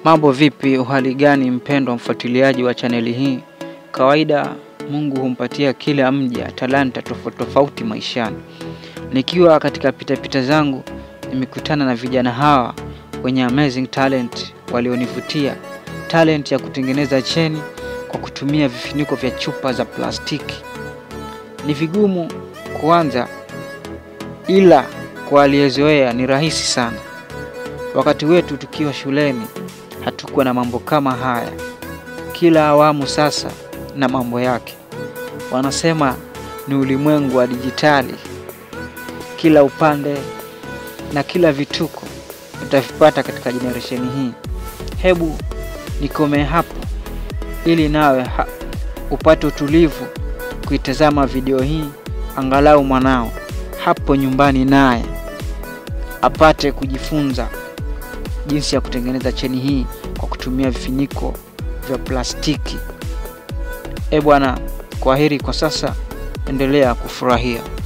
Mambo vipi, uhali gani mpendwa mfuatiliaji wa chaneli hii? Kawaida Mungu humpatia kila mja talanta tofauti tofauti maishani. Nikiwa katika pitapita zangu, nimekutana na vijana hawa wenye amazing talent walionivutia, talent ya kutengeneza cheni kwa kutumia vifuniko vya chupa za plastiki. Ni vigumu kuanza, ila kwa aliyezoea ni rahisi sana. Wakati wetu tukiwa shuleni hatukuwa na mambo kama haya. Kila awamu sasa na mambo yake. Wanasema ni ulimwengu wa dijitali. Kila upande na kila vituko utavipata katika generation hii. Hebu nikome hapo ili nawe ha upate utulivu kuitazama video hii, angalau mwanao hapo nyumbani naye apate kujifunza jinsi ya kutengeneza cheni hii kwa kutumia vifuniko vya plastiki. E bwana, kwaheri kwa sasa, endelea kufurahia.